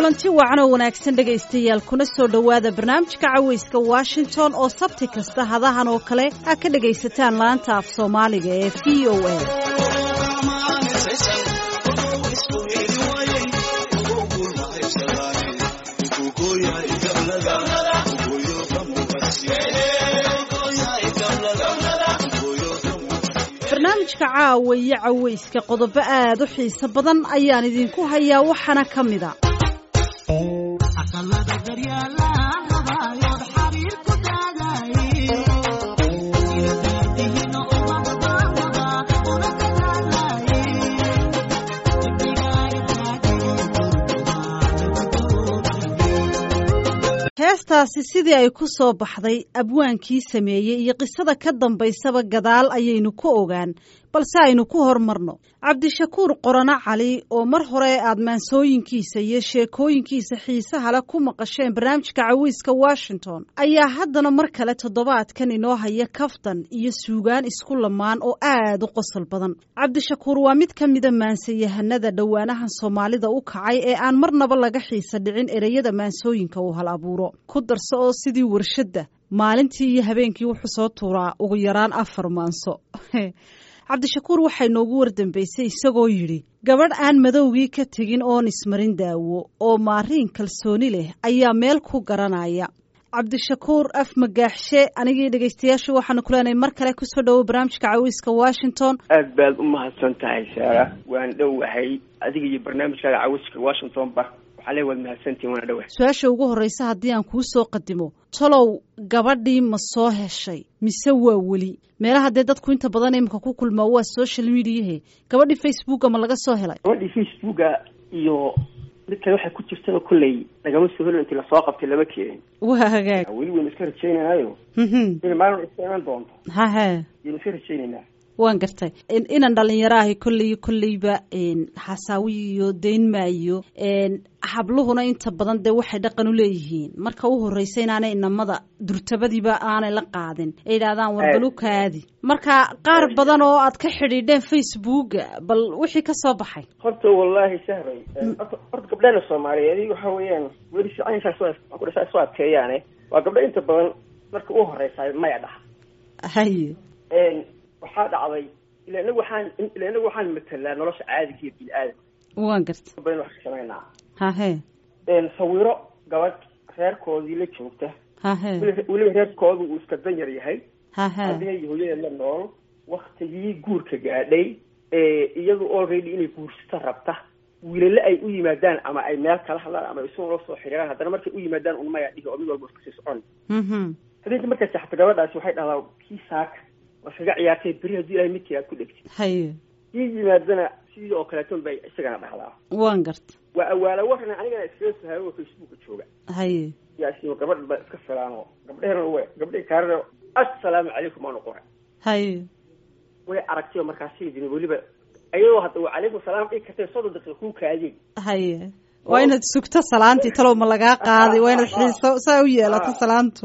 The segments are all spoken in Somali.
kulanti wacan oo wanaagsan dhegaystayaal kuna soo dhowaada barnaamijka cawayska washington oo sabti kasta hadahan oo kale aa ka dhegaysataan laanta af soomaaliga ee v o a barnaamijka caawa iyo cawayska qodobo aad u xiiso badan ayaan idinku hayaa waxaana ka mida heestaasi sidii ay ku soo baxday abwaankii sameeyey iyo qisada ka dambaysaba gadaal ayaynu ku ogaan balse aynu ku hormarno cabdishakuur qorano cali oo mar hore aad maansooyinkiisa iyo sheekooyinkiisa xiisaha le ku maqasheen barnaamijka cawiiska washington ayaa haddana mar kale toddobaadkan inoo haya kaftan iyo suugaan isku lamaan oo aad u qosol badan cabdishakuur waa mid ka mida maansayahanada dhowaanahan soomaalida u kacay ee aan marnaba laga xiisa dhicin ereyada maansooyinka uu hal abuuro ku darso oo sidii warshadda maalintii iyo habeenkii wuxuu soo tuuraa ugu yaraan afar maanso cabdishakuur waxay noogu wardambaysay isagoo yidhi gabadh aan madowgii ka tegin oon ismarin daawo oo maariin kalsooni leh ayaa meel ku garanaya cabdishakuur af magaaxshe anigii dhegaystayaashu waxaanu ku leenahay mar kale kusoo dhowo barnaamijka cawiiska washington aad baad u mahadsan tahay saara waan dhowahay adiga iyo barnaamijkaaga cawiiska washington ba waxaa le waad mahadsantihin waana dhowahay su-aasha ugu horreysa haddii aan kuu soo qadimo tolow gabadhii ma soo heshay mise waa weli meelaha dee dadku inta badan imika ku kulmaa waa social mediahe gabadhii facebooka ma laga soo helay gabadhii facebooka iyo mid kale waxay ku jirtaba kolley lagama soo helo intii lasoo qabtay lama keenin waa hagaag weli waynu iska rajaynaynayo in maalin iska iman doonto hahe yaynu iska rajaynaynaa waan gartay inan dhalinyaro ahi kolley kolleyba xasaawi iyo dayn maayo habluhuna inta badan dee waxay dhaqan u leeyihiin marka u horreysa inaanay inamada durtabadiiba aanay la qaadin ay yidhahdaan warbalu kaadi marka qaar badan oo aad ka xidhiidheen facebooka bal wixii ka soo baxay horta wallaahi sahray horta gabdhana soomaaliyeed waxa weeyaan weli sicaynkaas soo adkeeyaane waa gabdho inta badan marka u horeysa maya dhaha haye waxaa dhacday ila inagu waxaan ila inagu waxaan matelaa nolosha caadiga iyo bini aadam waan garta badan wax ka samaynaa hahe sawiro gabadh reerkoodii la joogta hahe weliba reerkoodu uu iska dan yar yahay hahe adiga iyo hooyadeed la nool waktigii guurka gaadhay iyadu already inay guursata rabta wiilale ay u yimaadaan ama ay meel kala hadlaan ama isu la soo xiriiraan haddana markay u yimaadaan un maya dhihi oo mid walba iska sii socon habeenkii markay saxta gabadhaasi waxay dhahdaa kii saaka waa iskaga ciyaartay beri haddii ilahay midkii aad ku dhegtid haye kii yimaadana sidii oo kaleeton bay isagana dhahdaa waan garta waa awaala waran anigana iskaga sahayo oo facebooka jooga haye yaasiyo gabadh ba iska filaano gabdhehena we gabdhii kaarana assalaamu calaykum aanu qoray haye way aragtay oo markaasi dini weliba ayadoo hadda waa calaykum salaam dhigi kartay soddon daqiiqa kuu kaadeen haye waa inaad sugto salaantii talow ma lagaa qaaday waa inaad xiiso saa u yeelato salaantu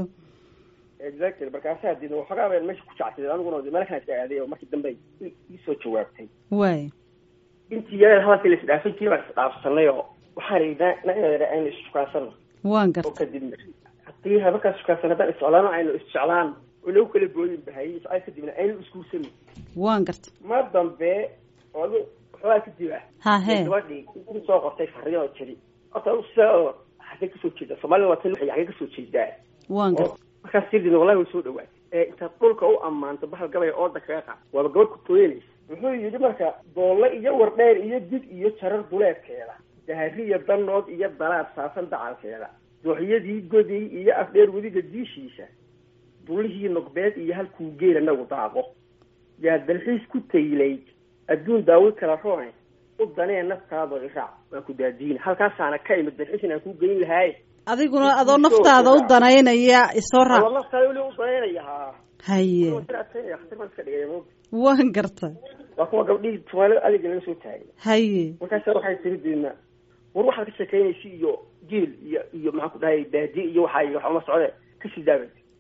exactly markaasaa dina waxoogaa baan meesha ku jacsaday aniguna meel kana iska aaday oo markii dambe iisoo jawaabtay waay intii yareed hadalkii la isdhaafay jiri baan isdhaafsanay oo waxaan idhi naeeda aynu issukaansanno waan oo garta kadibna haddii habarkaas sukaansan haddaan isjeclaano aynu isjeclaan oo lagu kala booyin bahayay socay kadibna aynu isguursanin waan garta ma dambe oo adu waxoogaa kadib ah hahe gabadhii u soo qortay fariin oo jiri horta adu sidaa oo xagee kasoo jeeda soomaalida waa tan xagee kasoo jeedaa waan garta markaas sirdin wallahi way soo dhawaatay ee intaad dhulka u ammaanto bahal gabay ooda kaga qaad waaba gabadh ku tooyanaysa wuxuu yidhi marka doolle iyo wardheer iyo dig iyo jarar duleedkeeda dahariya danood iyo dalaad saasan dacalkeeda dooxyadii goday iyo afdheer wediga diishiisa dulihii nogbeed iyo halkuu geela nagu daaqo yaa dalxiis ku taylayd adduun daawi kala roone u danee naftaada iraac waa ku daadiina halkaasaana ka imid dalxiis inaan kuu geyn lahaaye adiguna adoo naftaada u danaynaya isoo raac naftaada weli u danaynaya haa haye adkaynaya khatar baan iska dhigaya moogta waan garta waa kuwa gabdhihii soomaalida adiga laga soo taagay haye markaasa waxay tiri deedna war waxaad ka sheekeynaysa iyo geel iyo iyo maxaan ku dhahay baadi iyo waxaa iyo waxuma socde kasii daabay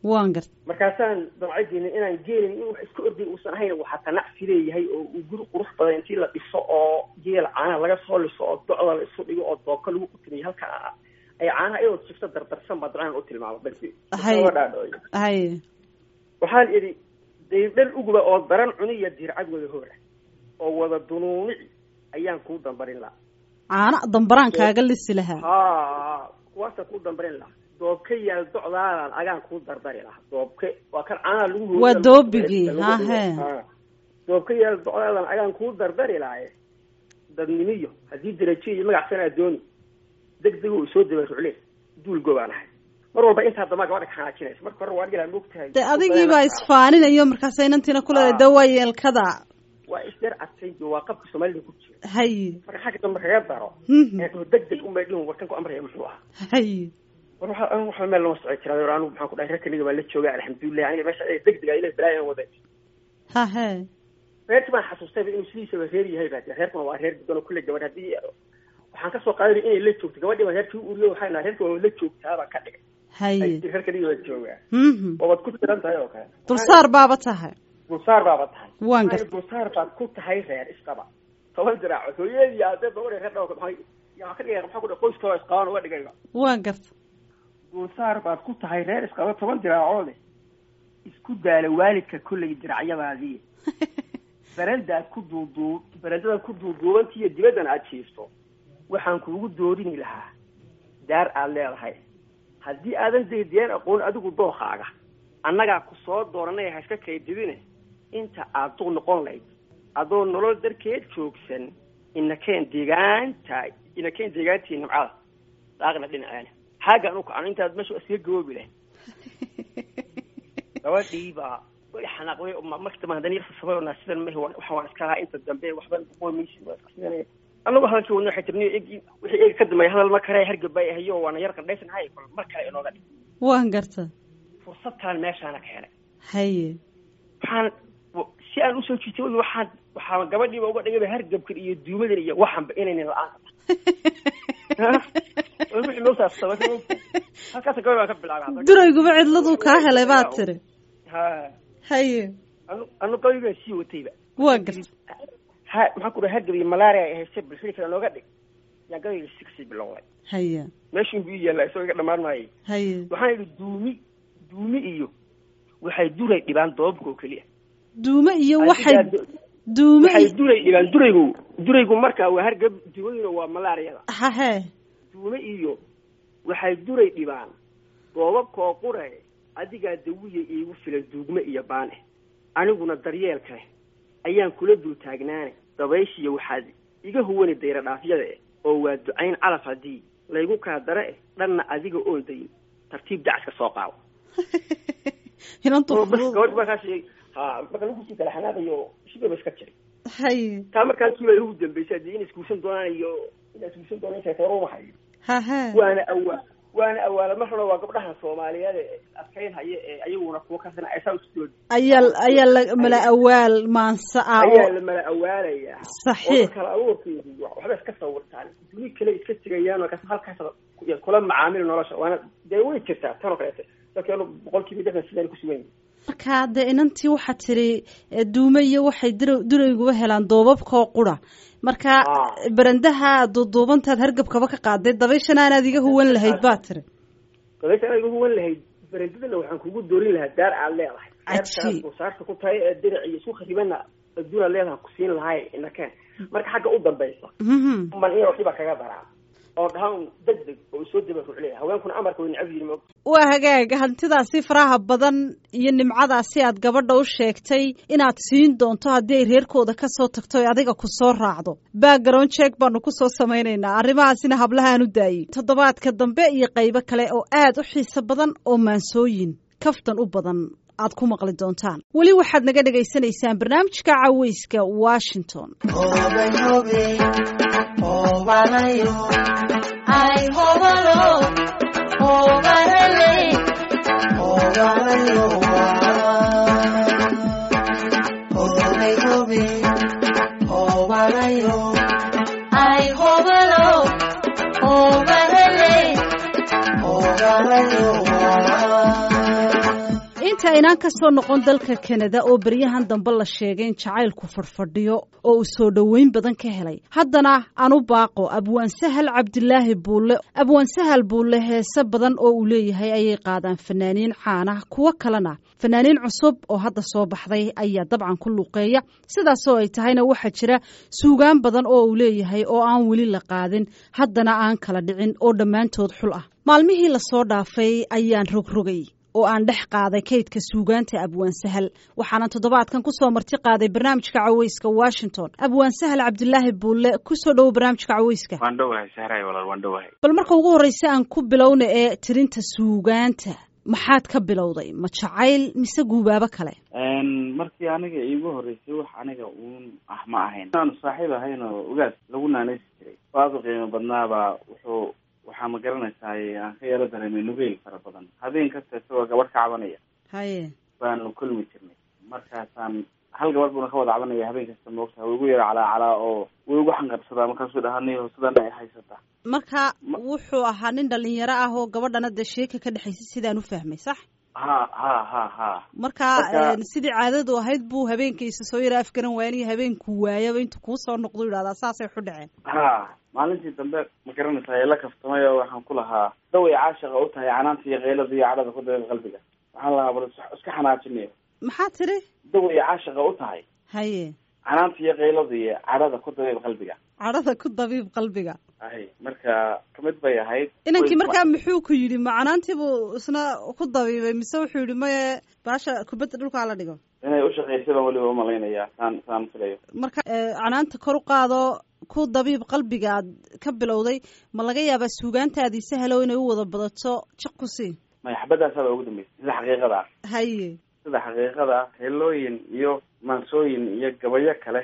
waan garta markaasaan damcadiina inaan geelin in wax iska orday uusan ahayn waxaa tanacsi leeyahay oo uu guri qurux badan intii la dhiso oo geel caanaha laga soo liso oo docda la isu dhigo oo doobka lagu qutimiyo halka ay caanaha iyadoo jifto dardarsan baa dabcan u tilmaama balse dhaadhooyo haye waxaan idhi daydhal uguba oo daran cuniya dircad wada hoora oo wada dunuunici ayaan kuu dambarin lahaa caana dambaraan kaaga lisi lahaa ha kuwaasaan kuu dambarin lahaa doobka yaal docdaadan agaan kuu dardari lahaa doobke waa kan caanaha lagu hooyo waa doobigii hahe doobka yaal docdaadan agaan kuu dardari lahaye dadnimiyo haddii darajo iyo magac sanaa dooni deg deg u soo daba rucle duul goobaan ahay mar walba intaa dambaa gabadha ka xanaajinaysa marka hore waa dhigaa moogtahay de adigii baa isfaaninayo markaasa inantiina kuleedahay de waa yeelkada waa isdheer adkay waa qabka soomaalida ku jira haye marka xagga dambe kaga daro deg deg unbay dhihin warkan ku amraya muxuu ahaa haye war waxa anigu waxa meel lama socon jiraa anigu maxaan ku dhahay reerkaniga baa la jooga alxamdulilah aniga meesha deg deg ila balaayan waday hahe reerki baan xasuustayba inuu sidiisaba reer yahay baa jira reerkuna waa reer gudan oo kulle gabadh haddii waxaan kasoo qaadanay inay la joogto gabadhii baa reerkii u uriyo waxay nahay reerka waa la joogtaa baan ka dhigay haye reerkaniga baa joogaa mhm waabad ku tiran tahay oo kale dulsaar baaba tahay dulsaar baaba tahay waan Maxaa garta dulsaar baad ku tahay reer isqaba toban diraacood hooyadii aadee dabadhe reer dhawka maxay yaa ka dhigaya maxaa ku dhahay qoyskooda isqaban uga dhigayba waan garta dulsaar baad ku tahay reer isqaba toban diraacoode isku daala waalidka kolley diracyadaadii berendaad ku duuduub berendadaad ku duuduubantiiyo dibaddan aad jiifto waxaan kuugu doorini lahaa daar aad leedahay haddii aadan daydiyaan aqoon adigu dookaaga annagaa ku soo dooranay ha iska kaydibine inta aad duq noqon layd adoo nolol darkeed joogsan inakeen deegaanta inakeen deegaantii nimcada daaqna dhinaceena xaagaan u kacno intaad meesha iskaga gaboobi lahayd gabadhii baa way xanaaqday maktaba haddana yar sasabay oo sidan mahi waxa waan iska lahaa inta dambe waxba qoomeysi anagu hadalkii wadna waxay tirniyo egi wixii eegi ka dambeeya hadal ma kare hargab bay ahayo waana yar qandhaysanahay bal mar kale inooga dhig waan garta fursadtaan meeshaana ka helay haye waxaan si aan usoo jiitay weli waxaan waxaa gabadhiiba uga dhigayba hargabkan iyo duumadan iyo waxanba inaynan la-aan wixii moosaas sabay halkaas gabadh baan ka bilaabay durayguba cidladuu kaa helay baad tiri ha haye anu anu gabadhii baan sii watayba waa garta ha maxaan ku dhahay hargab iyo malaria ay haystay bulshada kale nooga dhig yaa gabadhii si kasii bilowday haye meeshuun buu ii yaallaa isagoo iga dhammaan maayay haye waxaan idhi duumi duumi iyo waxay duray dhibaan doobabka oo keliya duume iyo waxay duume waxay iyo duray dhibaan duraygu duraygu markaa waa hargab duumaduna waa malaariyada hahe duume iyo waxay duray dhibaan doobabka oo qure adigaa dawiya iigu filan duugme iyo baane aniguna daryeelka leh ayaan kula dul taagnaane dabayshiya waxaad iga huwani dayra dhaafyada eh oo waa ducayn calaf haddii laygu kaa dare eh dhanna adiga oon dayin tartiib dacaska soo qaado inantu oo bas fudud gabadhi markaas ha marka lagu sii kala xanaaqayo shibaba iska jiray haye taa markaasiiba ugu dambeysay hadii in isguursan doonaan iyo in isguursan doonaan sheekeero hayo hahe waana awaa waana awaala marna waa gabdhaha soomaaliyeed ee adkayn haya ee ayaguna kuwa kasana aysaa usoo ayaa ayaa la mala awaal maansa ah ayaa oo la mala awaalayaa Saxiix. oo kala abuurkeedu wa- waxba iska sawirtaan duni kale iska tegayaan oo kas- halkaas ku- kula macaamil nolosha waana dee way jirtaa tan oo kaleete dadka anu boqol kiiba lixdan sidaan ku sugan yihin markaa dee inantii waxaa tiri eh, duume iyo waxay dura- durayguba helaan doobabkoo qura marka Ah. berendaha duuduubantaad hargabkaba ka qaaday dabayshana aanaad iga huwan lahayd baa tiri dabeysha anaga huwan lahayd berendadana waxaan kugu doorin lahaa daar aad leedahay Cajiib. saarta ku tahay ee dirac iyo isku kharibana adduun aad leedahay kusiin lahay inakeen marka xagga u dambaysa Mhm. man iyo waxba kaga daraa oo dhahaan deg deg oo soo daba rucleya haweenkuna amarka way necab yihin moogta waa hagaag hantidaasi faraha badan iyo nimcadaasi aad gabadha u sheegtay inaad siin doonto haddii ay reerkooda ka soo tagto ay adiga ku soo raacdo background check baanu ku soo samaynaynaa arrimahaasina hablahaan u daayey toddobaadka dambe iyo qaybo kale oo aad u xiiso badan oo maansooyin kaftan u badan aad ku maqli doontaan weli waxaad naga dhagaysanaysaan barnaamijka caweyska washington waxaynaan ka soo noqon dalka kanada oo beryahan dambe la sheegay in jacaylku fadhfadhiyo oo uu soo dhoweyn badan ka helay haddana aan u baaqo abwaan sahal cabdilaahi buulle abwaan sahal buulle heese badan oo uu leeyahay ayay qaadaan fanaaniin caana kuwo kalena fanaaniin cusub oo hadda soo baxday ayaa dabcan ku luuqeeya sidaasoo ay tahayna waxaa jira suugaan badan oo uu leeyahay oo aan weli la qaadin haddana aan kala dhicin oo dhammaantood xul ah maalmihii lasoo dhaafay ayaan rogrogay oo aan dhex qaaday kaydka suugaanta abwaan sahal waxaanan toddobaadkan ku soo marti qaaday barnaamijka caweyska washington abwaan sahal cabdilaahi buulle kusoo dhowo barnaamijka caweyska waan dhowahay sahray walaal waan dhowahay bal marka ugu horreysa aan ku bilowna ee tirinta suugaanta maxaad ka bilowday ma jacayl mise guubaabo kale markii aniga iigu horreysay wax aniga uun ah ma ahayn inaanu saaxiib ahayn oo ogaas lagu naanaysi jiray aada u qiimo badnaabaa wuxuu waxaa ma garanaysaay aan ka yaro dareemay nugeyl fara badan habeen kasta isagoo gabadh ka cabanaya haye baanu kulmi jirnay markaasaan hal gabadh buuna ka wada cabanaya habeen kasta moogtaha way igu yaro calaa calaa oo way igu xanqarsadaa markaasuu dhahanayo sidan ay haysataa marka wuxuu ahaa nin dhalinyaro ah oo gabadhana dee sheeka ka dhexaysay sidaan u fahmay sax ha ha ha ha marka sidii caadadu ahayd buu habeenkiisa soo yara afgaran waaniyo habeenkuu waayaba intuu kuu soo noqdo yidhahdaa saasay waxu dhaceen ha maalintii dambe ma garanaysaa ee la kaftamay oo waxaan ku lahaa daway caashaqa u tahay canaanta iyo keylada iyo cadhada ku dabeed qalbiga waxaan lahaa bal iska xanaajinayo maxaa tiri daway caashaqa u tahay haye canaanta iyo keylada iyo cadhada ku dabeeb qalbiga cadhada ku dabiib qalbiga hay marka kamid bay ahayd inankii markaa muxuu ku yidhi macanaantiibuu isna ku dabiibay mise wuxuu yidhi maye baasha kubadda dhulkaa la dhigo inay ushaqaysay baan weliba umalaynaya saan saan filayo marka canaanta kor u qaado ku dabiib qalbiga aad ka bilowday ma laga yaabaa suugaantaadii sahalow inay u wada badato jiq ku sii maya xabadaasaaba ugu dambeysay sida xaqiiqada ah haye sida xaqiiqada ah heelooyin iyo maansooyin iyo gabayo kale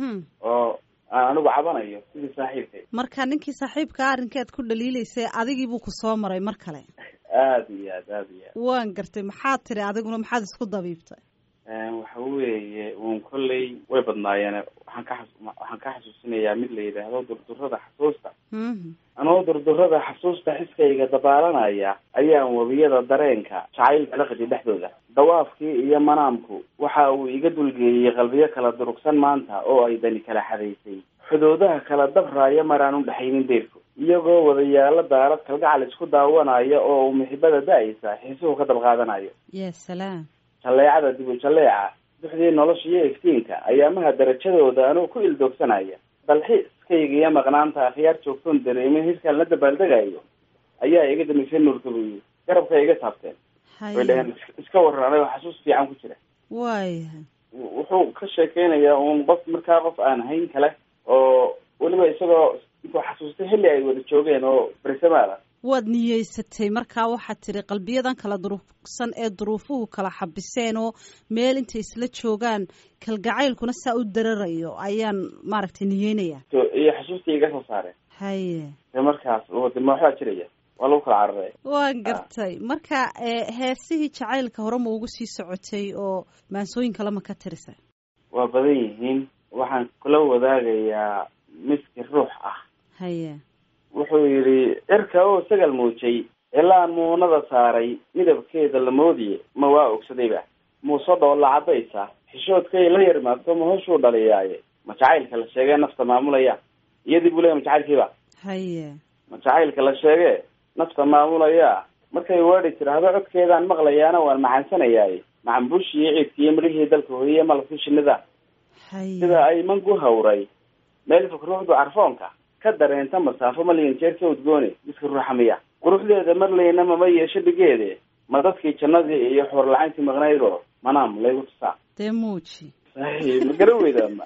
oo aan anigu cabanayo sidii saaxiibkay marka ninkii saaxiibkaa arrinkeed ku dhaliilaysay adigiibuu ku soo maray mar kale aada iyo aad aada iyo aad waan gartay maxaad tiri adiguna maxaad isku dabiibtay waxa weeye uun kolley way badnaayeen waxaan ka xas waxaan ka xasuusinayaa mid la yidhaahdo durdurada xasuusta anoo durdurada xasuusta xiskayga dabaalanaya ayaan webiyada dareenka jacaylka la qadi dhexdooda dawaafkii iyo manaamku waxa uu iga dulgeeyey qalbiyo kala durugsan maanta oo ay dani kala xadaysay xudoodaha kala dabraaya maraan u dhexaynin deerku iyagoo wadayaalo daarad kalgacal isku daawanaya oo uu muxibada da-aysa xiisuhu ka dabqaadanayo ya salaam jalleecada dibu jalleeca duxdii nolosha iyo iftiinka ayaamaha darajadooda anuu ku ildoogsanaya dalxiiskayga iyo maqnaanta akhyaar joogtoon dareemin hirkaan la dabaaldegayo ayaa iga damisay nuurka buyi garabka iga taabteen way dhaheen iska waran anago xasuus fiican ku jira waaya wuxuu ka sheekeynayaa uun qof markaa qof aan hayn kale oo weliba isagoo intuu xasuustay xilli ay wada joogeen oo bersamaada waad niyeysatay markaa waxaad tiri qalbiyadan kala durugsan ee duruufuhu kala xabiseen oo meel intay isla joogaan kalgacaylkuna saa u dararayo ayaan maaragtay niyeynaya iyo xasuustii iga soo saareen haye de markaas de ma waxbaa jiraya waa lagu kala cararay waan gartay marka heesihii jacaylka hore ma ugu sii socotay oo maansooyin kale ma ka tirisa waa badan yihiin waxaan kula wadaagayaa miski ruux ah haye wuxuu yidhi cirka oo sagal muujay ilaan muunada saaray midabkeeda la moodiye ma waa ogsadayba muuse dhoolla caddaysa xishoodkay la yarmaagto ma hoshuu dhaliyaaye ma jacaylka la sheegee nafta maamulaya iyadii buu leeya ma jacaylkiiba haye ma jacaylka la sheegee nafta maamulaya markay weedhi tiraahdo codkeedaan maqlayaana waan macaansanayaaye macanbuushi iyo ciidkiiyo midhihii dalka hooyiye malabkii shinida haye sida ay mangu hawray meel fog ruuxdu carfoonka ka dareenta masaafo malyan jeer ka udgoone miska ruuxa miya quruxdeeda marlayna mama yeesho dhigeede ma dadkii jannadii iyo xoorlacayntii maqnaydoo manaam laygu tusaa dee muuji ma garan weydaama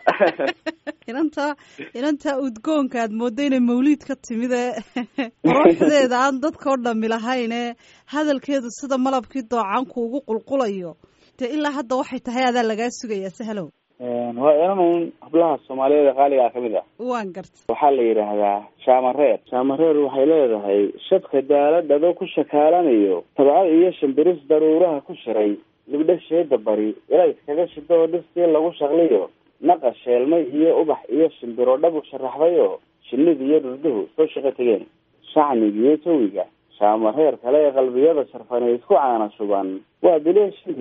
inanta inanta udgoonka aad moodda inay mawliid ka timid ee quruxdeeda aan dadkao dhami lahayn ee hadalkeedu sida malabkii doocaanku ugu qulqulayo dee ilaa hadda waxay tahay adaa lagaa sugayaa sahlow waa inanun hablaha soomaaliyeed ee qaaligaa kamid ah waan garta waxaa la yidhaahdaa shaamareer shaamareer waxay leedahay shabka daaladhado ku shakaalanayo tabcad iyo shambiris daruuraha ku shiray libdho sheeda bari ilays kaga shido oo dhistii lagu shaqliyo naqa sheelmay iyo ubax iyo shimbiro dhabu sharaxdayo shinida iyo dhurduhu soo shaqo tegeen shacniga iyo jawiga shaamareer kale ee qalbiyada sharfanay isku caana shuban waa bileeshinkeed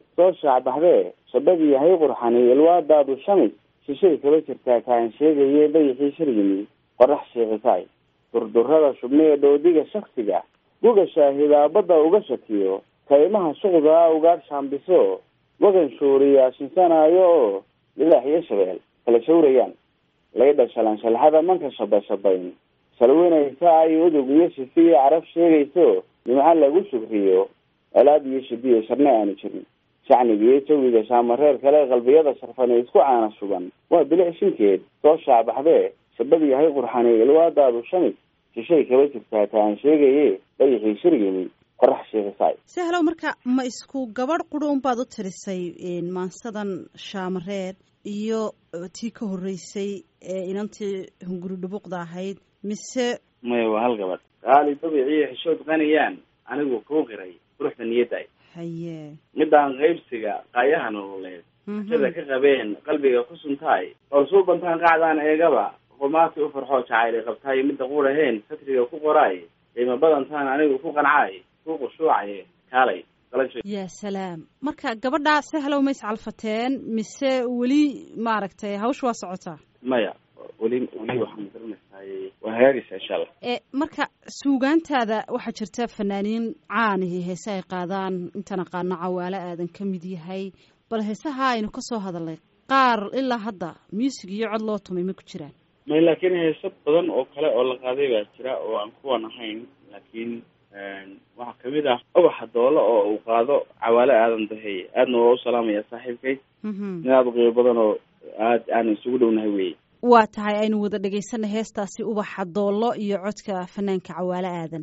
soo shaacbaxdee shabadii hay qurxani ilwaadaadu shamis shishay kaba jirtaa kaan sheegaye dayixii sharyimi qorax sheeqisaay durdurada shubnee dhoodiga shaksiga guga shaahidaa badda uga shakiyo kaymaha shuqdaa ugaadh shaambiso wagan shuuriyaa shinsanaayo oo lidaax iyo shabeel kala shawrayaan laydha shalanshalaxada manka shabashabayn shalweynaysa ay udug iyo shifi iyo carab sheegayso nimco lagu shugriyo alaab iyo shibiyo sharne aanu jirin shacniga iyo jawiga shaamareer kale qalbiyada sharfane isku caana shuban waa bilic shinkeed soo shaacbaxdee shabad yahay qurxani ilwaadaadu shamis shishay kaba jirtaa kaan sheegaye dayixii shiryimi qorax sheekisaay sahlow marka ma isku gabadh qura unbaad u tirisay maansadan shaamareer iyo tii ka horreysay ee inantii hunguri dhubuqda ahayd mise maya waa hal gabadh qaali dabiciyo xishood qaniyaan anigu kuu qiray quruxda niyadda haye midaan qaybsiga qaayaha nololeed sida ka qabeen qalbiga ku suntaay oo suu bantaan qacdaan eegaba qumaati u farxoo jacayli qabtaay midda quraheen satriga ku qoraay qiimo badantaan anigu ku qancay ku qushuucaye kaalay ya salaam marka gabadhaa sahlow ma iscalfateen mise weli maaragtay hawsha waa socotaa maya weli weli waxaan garanaysaay waa hagaagaysa insha allah e marka suugaantaada waxaa jirta fanaaniin caanihi heese ay qaadaan intaan aqaano cawaalo aadan ka mid yahay bal heesaha aynu ka soo hadalnay qaar ilaa hadda muusig iyo cod loo tumay ma ku jiraan may laakiin heeso badan oo kale oo la qaaday baa jira oo aan kuwan ahayn laakiin waxaa kamid ah ubaxa doolo oo uu qaado cawaale aadan dahey aadna waa u salaamaya saaxiibkay nin aada u qiimo badan oo aad aanu isugu dhownahay wey waa tahay aynu wada dhagaysana heestaasi ubaxa doollo iyo codka fanaanka cawaale aadan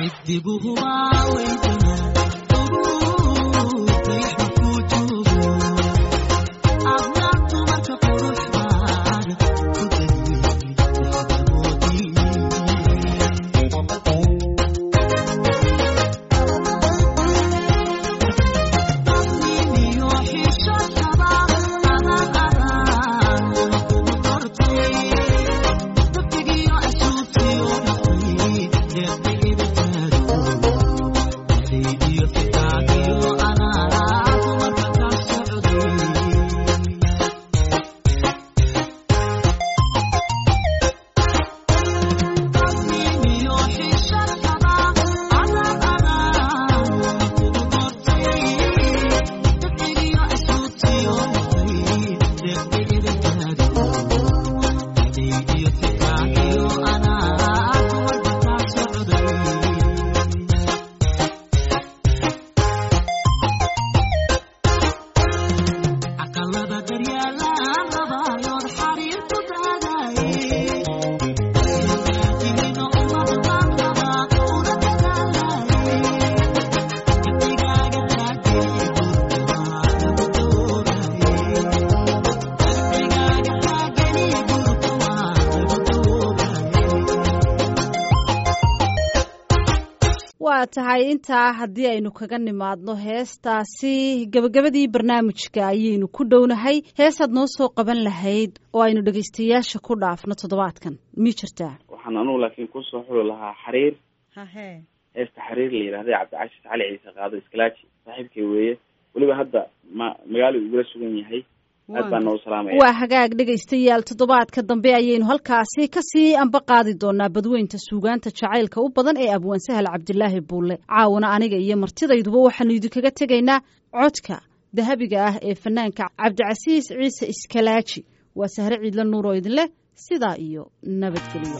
waa tahay intaa haddii aynu kaga nimaadno heestaasi gebagabadii barnaamijka ayaynu ku dhownahay heesaad noo soo qaban lahayd oo aynu dhegaystayaasha ku dhaafno toddobaadkan mi jirtaa waxaan anugu laakiin kusoo xuli lahaa xariir hahe heesta xariir la yidhahday cabdicashis cali ciise qaado iskalaaji saaxiibkay weeye weliba hadda ma magaalo igula sugan yahay aad baan noogu salaamaya waa hagaag dhegaystayaal toddobaadka dambe ayaynu halkaasi kasii amba qaadi doonaa badweynta suugaanta jacaylka u badan ee abwaan sahal cabdilaahi buulle caawana aniga iyo martidayduba waxaanu idinkaga tegaynaa codka dahabiga ah ee fanaanka cabdicasiis ciise iskalaaji waa sahre ciidla nuur oo idinleh sidaa iyo nabadgelyo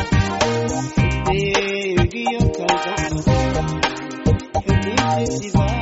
Thank you.